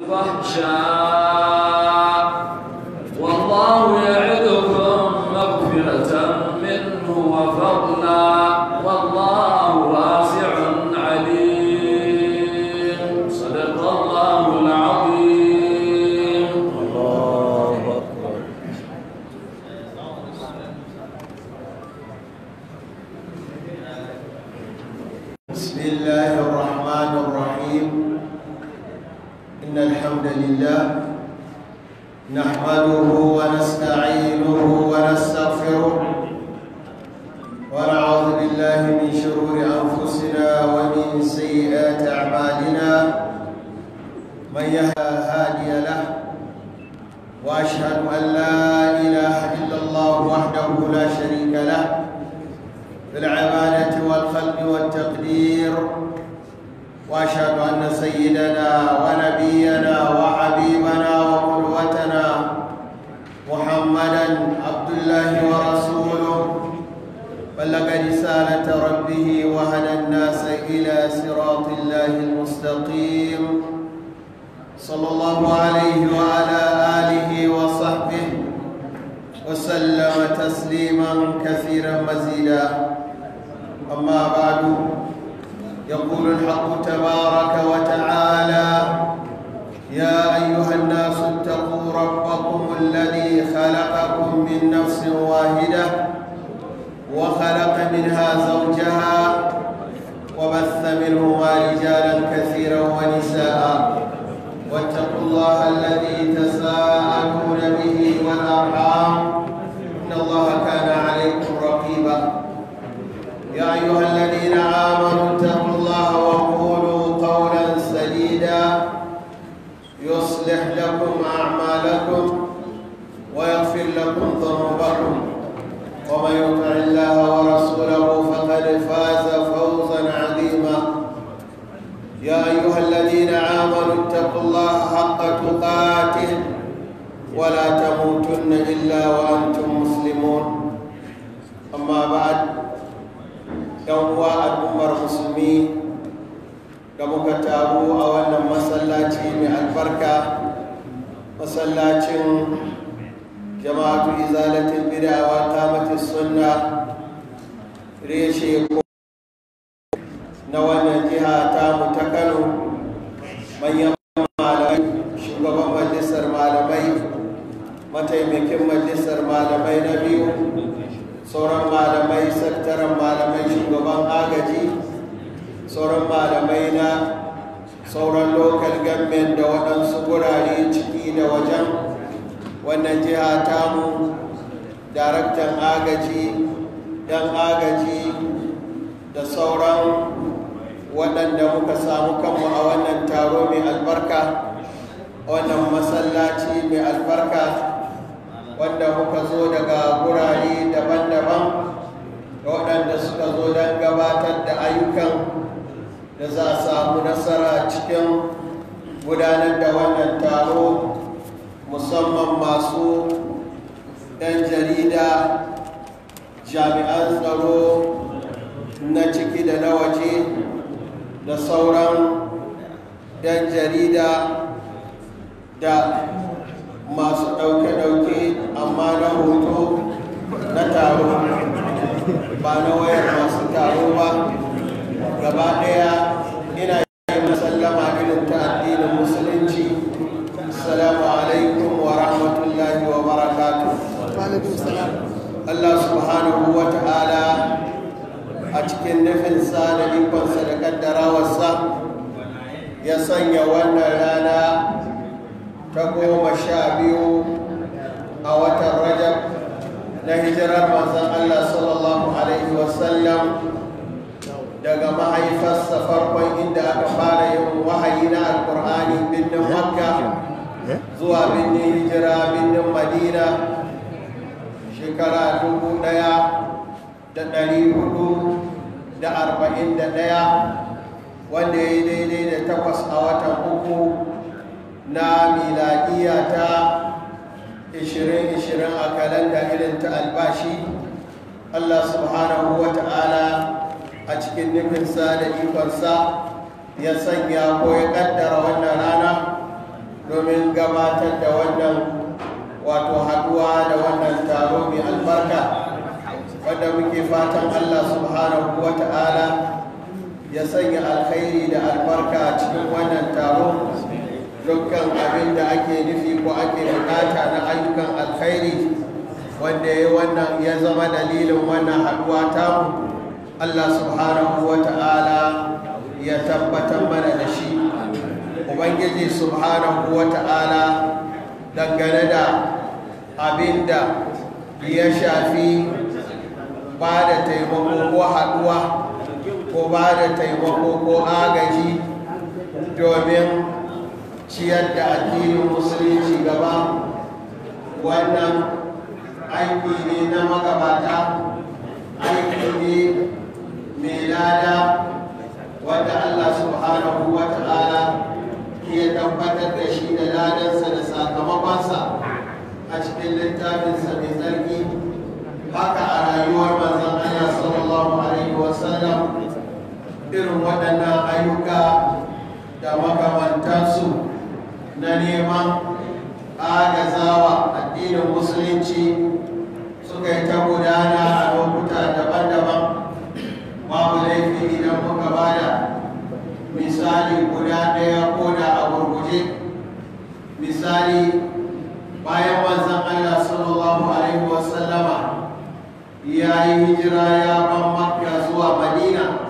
الفحشاء والله يعدكم مغفرة منه وفضلا والله واسع عليم صدق الله العظيم الله أكبر بسم الله الرحمن الرحيم إن الحمد لله نحمده ونستعينه ونستغفره ونعوذ بالله من شرور أنفسنا ومن سيئات أعمالنا من يهدى هادي له واشهد ان لا اله الا الله وحده لا شريك له في العباده والخلق والتقدير واشهد ان سيدنا ونبينا وحبيبنا وقدوتنا محمدا عبد الله ورسوله بلغ رساله ربه وهدى الناس الى صراط الله المستقيم صلى الله عليه وعلى آله وصحبه وسلم تسليما كثيرا مزيدا أما بعد يقول الحق تبارك وتعالى يا أيها الناس اتقوا ربكم الذي خلقكم من نفس واحدة وخلق منها زوجها وبث منهما رجالا كثيرا ونساء واتقوا الله الذي تساءلون به والارحام ان الله كان عليكم رقيبا يا ايها الذين امنوا اتقوا الله وقولوا قولا سديدا يصلح لكم اعمالكم ويغفر لكم ذنوبكم ومن يطع الله ورسوله فقد فاز فوزا عظيما يا أيها الذين آمنوا اتقوا الله حق تقاته ولا تموتن إلا وأنتم مسلمون أما بعد يوم الأمر المسلمين كما كتابوا أولا مسلاتي من البركة مسلاتي جماعة إزالة البدع وإقامة السنة ريشي na wannan jiha ta mu ta kano manyan malamai shugaban majalisar malamai mataimakin majalisar malamai na biyu sauran malamai sakataren malamai shugaban agaji sauran malamai na sauran local government da waɗansu gurare ciki da wajen wannan jiha tamu daraktan agaji dan agaji da sauran waɗanda muka samu kanmu a wannan taro mai albarka wannan masallaci mai albarka wanda muka zo daga gurare daban-daban da waɗanda suka zo don gabatar da ayyukan da za a samu nasara cikin gudanar da wannan taro musamman masu ɗan jarida jami'an tsaro na ciki da na waje da sauran dan jarida da masu ɗauke-ɗauke amma na hoto na taro ba na wayar masu taro ba gaba ɗaya ina yi masallama irin ta addinin musulunci assalamu alaikum wa rahmatullahi wa barakatuh Allah subhanahu wa ta'ala a cikin nufinsa da ikonsa da kaddarawarsa ya sanya wannan rana ta goma sha biyu a watan rajab na hijirar manzon Allah sallallahu alaihi wasallam daga mahaifarsa farkon inda aka fara yin wahayi na alkur'ani birnin makka zuwa birnin hijira birnin madina shekara dubu ɗaya da ɗari hudu da arba'in da ɗaya wanda ya yi daidai da takwas a watan uku na miladiya ta 2020 a kalanda irin ta albashi allah subhanahu wa ta'ala a cikin nufinsa da ikonsa ya sanya ko ya kaddara wannan rana gabatar da wannan wato haduwa da wannan taro mai albarka wanda muke fatan Allah subhanahu wa ta'ala ya sanya alkhairi da albarka a cikin wannan taro dukkan abin da ake nufi ko ake bukata na ayyukan alkhairi wanda ya wannan ya zama dalilin wannan haduwa tamu Allah subhanahu wa ta'ala ya tabbatar mana da shi ubangiji subhanahu wa ta'ala dangane da abin da ya shafi ba da taimako ko haduwa ko ba da taimako ko agaji domin ciyar da addinin musulunci gaba wannan aiki ne na magabata aiki ne mai lada wanda Allah subhanahu wa ta'ala ke tabbatar da shi da ladansa da sakamakonsa a cikin littafinsa mai tsarki haka a rayuwar manzon Allah sallallahu alaihi wasallam irin waɗannan ayyuka da makamantansu na neman agazawa addinin musulunci suka yi ta gudana a lokuta daban-daban babu laifi idan muka bada misali guda ɗaya ko da a gurguje misali bayan manzon Allah sallallahu alaihi wasallama ya yi hijira ya ban makka zuwa madina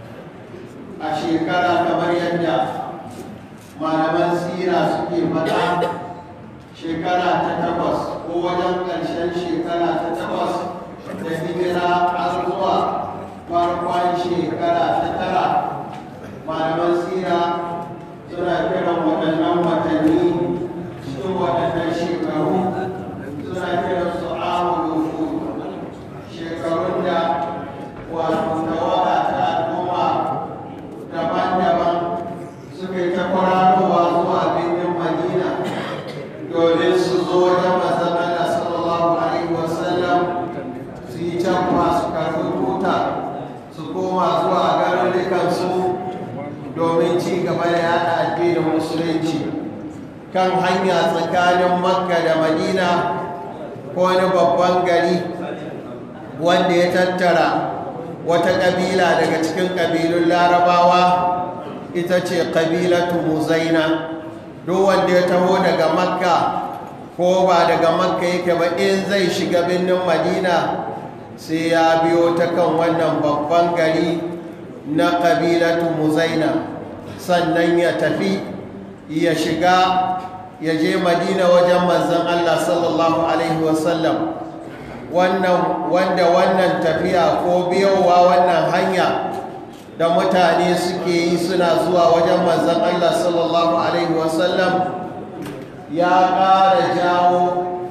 a shekara kamar yadda malaman sira suke faɗa shekara ta takwas ko wajen ƙarshen shekara ta takwas da hijira har zuwa farkon shekara ta tara malaman sira suna kiran waɗannan watanni cikin waɗannan shekaru suna kiran su amuru shekarun da wato tawaga ta al'umma daban-daban suka yi ta kwararowa zuwa birnin madina domin su zo wajen mazamala sallallahu alaihi wasallam su yi canfa su karfi tuta su koma zuwa garurrukansu domin ci gaba da yada addinin musulunci kan hanya tsakanin makka da madina ko wani babban gari wanda ya tattara wata ƙabila daga cikin ƙabilun larabawa ita ce ƙabilatu muzaina duk wanda ya taho daga makka ko ba daga makka yake ba in zai shiga birnin madina sai ya biyo ta kan wannan babban gari na ƙabilatu muzaina sannan ya tafi ya shiga ya je madina wajen manzan allah sallallahu alaihi wasallam wannan wanda wannan tafiya ko biyowa wannan hanya da mutane suke yi suna zuwa wajen manzan Allah sallallahu Alaihi wasallam ya ƙara jawo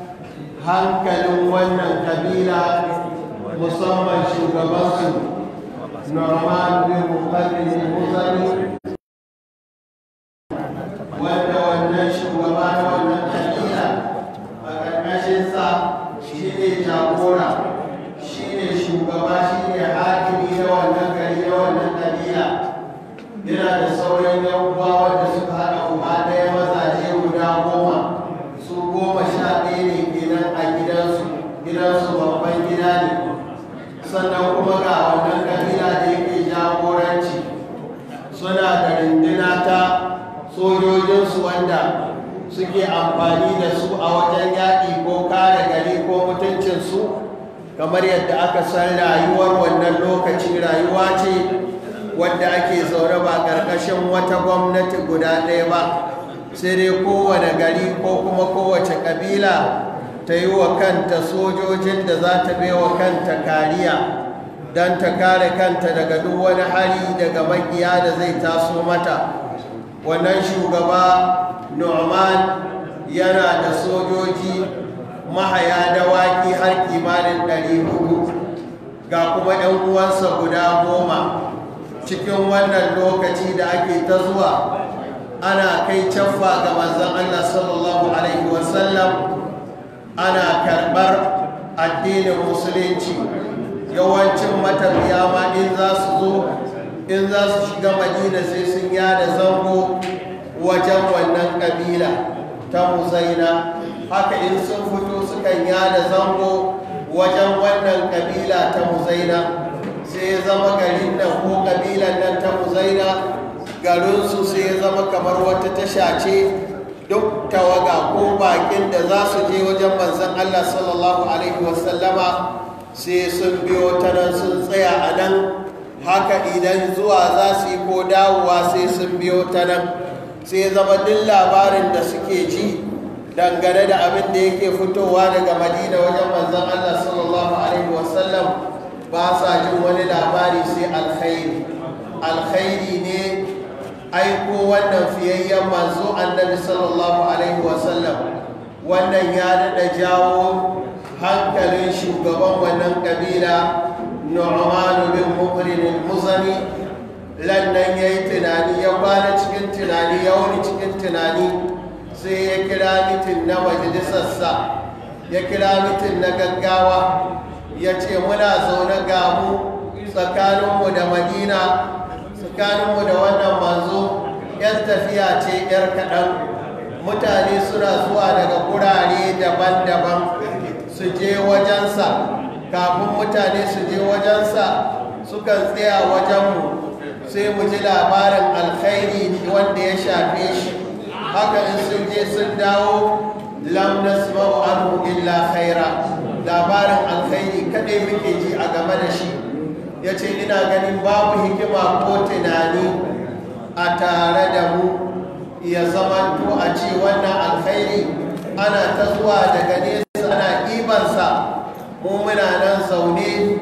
hankalin wannan kabila musamman shugabansu Norman bin Muqallin Muzani wanda wannan shugaba na wannan kabila a ƙarƙashinsa shi ne jagora shi ne shugaba shi ne hakimi na wannan gari na wannan kabila yana da sauran yan uwa wanda suka haɗa uba ɗaya mazaje guda goma su goma sha ɗaya ne kenan a gidansu gidansu babban gida ne sannan kuma ga wannan kabila da yake jagoranci suna da rindina ta sojojinsu wanda suke amfani da su a wajen yaƙi ko kare gari ko mutuncinsu kamar yadda aka san rayuwar wannan lokaci rayuwa ce wadda ake zaune ba ƙarƙashin wata gwamnati guda ɗaya ba sai dai kowane gari ko kuma kowace ƙabila ta yi wa kanta sojojin da za ta bai wa kanta kariya don ta kare kanta daga duk wani hari daga makiya da zai taso mata wannan shugaba Nu'man yana da sojoji mahaya dawaki har kimanin ɗari hudu ga kuma ɗan uwansa guda goma cikin wannan lokaci da ake ta zuwa ana kai caffa ga manzon Allah sallallahu alaihi wasallam ana karɓar addinin musulunci yawancin matafiya ma in za su zo in za su shiga madina sai sun yada zango wajen wannan ƙabila ta muzaina haka in sun fito sukan yada zango wajen wannan kabila ta muzaina sai ya zama garin nan ko kabilan nan ta muzaina garinsu sai ya zama kamar wata tasha ce duk tawaga ko bakin da za su je wajen manzan Allah sallallahu Alaihi wasallama sai sun biyo ta nan sun tsaya a nan haka idan zuwa za su yi ko dawowa sai sun biyo ta nan sai zama duk labarin da suke ji dangane da abin da yake fitowa daga madina wajen manzan Allah sallallahu Alaihi wasallam ba sa jin wani labari sai alkhairi alkhairi ne aiko wannan fiyayyen manzo annabi sallallahu alaihi wasallam wannan ya daɗa jawo hankalin shugaban wannan ƙabila nu'manu bin mukrin al-muzani lannan ya yi tunani ya kwana cikin tunani ya wuni cikin tunani sai ya kira mitin na majalisarsa ya kira mitin na gaggawa ya ce muna zaune gamu tsakaninmu da madina tsakaninmu da wannan manzo yan tafiya ce yar kaɗan mutane suna zuwa daga gurare daban-daban su je wajensa kafin mutane su je wajensa sukan tsaya wajenmu sai mu ji labarin alkhairi wanda ya shafe shi haka in sun je sun dawo lam nasma'u anhu illa khaira labarin alkhairi kadai muke ji a game da shi ya ce ina ganin babu hikima ko tunani a tare da mu ya zamanto a ce wannan alkhairi ana ta zuwa daga nesa ana ɗibansa mu muna nan zaune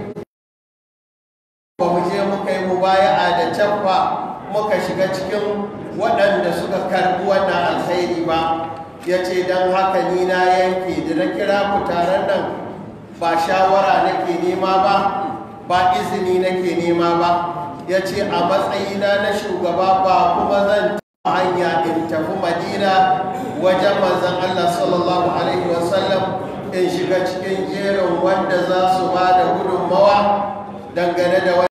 ba mu je muka yi mubaya'a da canfa muka shiga cikin waɗanda suka karɓi wannan alkhairi ba ya ce don haka ni na yanke da na kira ku taron nan ba shawara nake nema ba ba izini nake nema ba ya ce a matsayina na shugaba ba kuma zan hanya in tafi madina wajen manzan Allah sallallahu Alaihi wasallam in shiga cikin jerin wanda za su ba da gudunmawa dangane da